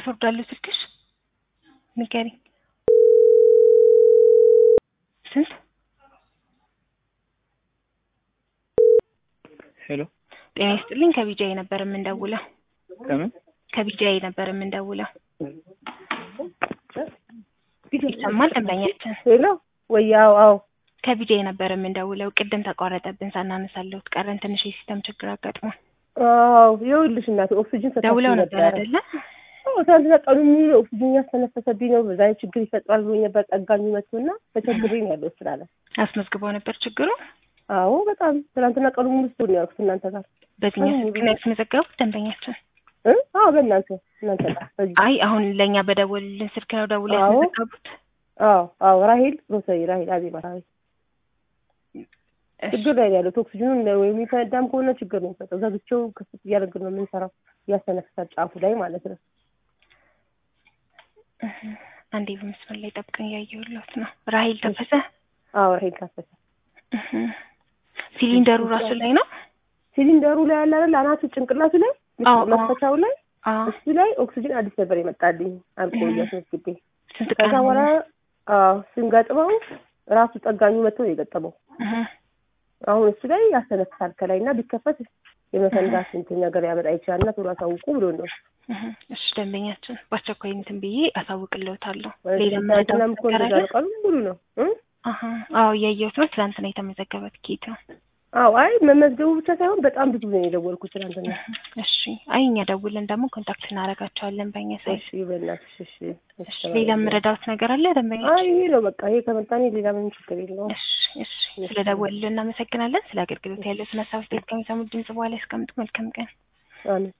ፓስወርድ አለው ስልክሽ? ንገሪኝ። ስንት? ሄሎ ጤና ይስጥልኝ። ከቢጃይ ነበር የምንደውለው። ከምን ከቢጃይ ነበር የምንደውለው። ይሰማል ደንበኛችን? ሄሎ ወይ? አዎ አዎ ከቢጃይ ነበር የምንደውለው። ቅድም ተቋረጠብን ሳናነሳለሁት ቀረን። ትንሽ የሲስተም ችግር አጋጥሟል። አዎ ይኸውልሽ እናቴ ኦክሲጅን ሰጣችሁ ደውለው ነበር አይደለ? አዎ ትናንትና ቀኑ ሙሉ ኦክሲጅን ያስተነፈሰብኝ ነው። በዛ ላይ ችግር ይፈጥራል ብሎኝ ነበር። ጠጋኙ መጥቶና ተቸግሬ ነው ያለው ስላለ አስመዝግበው ነበር ችግሩ። አዎ በጣም ትናንትና ቀኑ ሙሉ ስትሆን ነው ያልኩት እናንተ ጋር በዚህኛው ስልክ ነው ያስመዘገቡት ደንበኛችን? እ አዎ በእናንተ እናንተ ጋር በዚህ አይ አሁን ለእኛ በደወሉልን ስልክ ነው ደውለው አዎ። ያስመዘገቡት? አዎ አዎ ራሄል ሮሰሪ ራሄል አዜባ ራሄል ችግር ላይ ነው ያለው። ኦክሲጅኑ የሚፈነዳም ከሆነ ችግር ነው የሚፈጠው። ዘግቼው ክፍት እያደረግን ነው የምንሰራው። እያስተነፍሳል ጫፉ ላይ ማለት ነው። እህ፣ አንዴ በመስመር ላይ ጠብቀኝ እያየሁለት ነው። ራሂል ተፈሰ። አዎ ራሄል ታፈሰ እህ፣ ሲሊንደሩ ራሱ ላይ ነው። ሲሊንደሩ ላይ ያለ አይደል አናቱ ጭንቅላቱ ላይ አዎ፣ አዎ። መክፈቻው ላይ አዎ እሱ ላይ ኦክሲጅን አዲስ ነበር የመጣልኝ አልቆ እህ። እያስመዝግቤ ስንት ቀን ከዛ በኋላ አዎ ስንገጥመው ራሱ ጠጋኙ መጥቶ ነው የገጠመው። እህ፣ አሁን እሱ ላይ ያስተነፍሳል ከላይ እና ቢከፈት የመፈንዳት እንትን ነገር ያመጣ ይችላል እና ቶሎ አሳውቁ ብሎ ነው። እህ። እሺ ደንበኛችን በአስቸኳይ እንትን ብዬ አሳውቅልዎታለሁ። ሌላ ትናንትናም መረዳት እኮ ነገር እንደዛ አለ? ነው ቀኑን ሙሉ ነው እ አሀ፣ አዎ እያየሁት ነው። ትናንትና የተመዘገበ ትኬት ነው። አዎ አይ መመዝገቡ ብቻ ሳይሆን በጣም ብዙ ነው የደወልኩት ትናንትና። እሺ፣ አይ እኛ ደውለን ደግሞ ኮንታክት እናደርጋቸዋለን በእኛ ሳይት። እሺ በእናትሽ እሺ። እሺ፣ ሌላ የምረዳዎት ነገር አለ ደንበኛ? አይ ይሄ ነው በቃ ይሄ ከመጣኔ ሌላ ምንም ችግር የለውም። እሺ፣ እሺ። ስለ ደወሉልን እናመሰግናለን። ስለ አገልግሎት ያለውን ሀሳብ አስተያየት ከሚሰሙት ድምጽ በኋላ ያስቀምጡ። መልካም ቀን። አሜን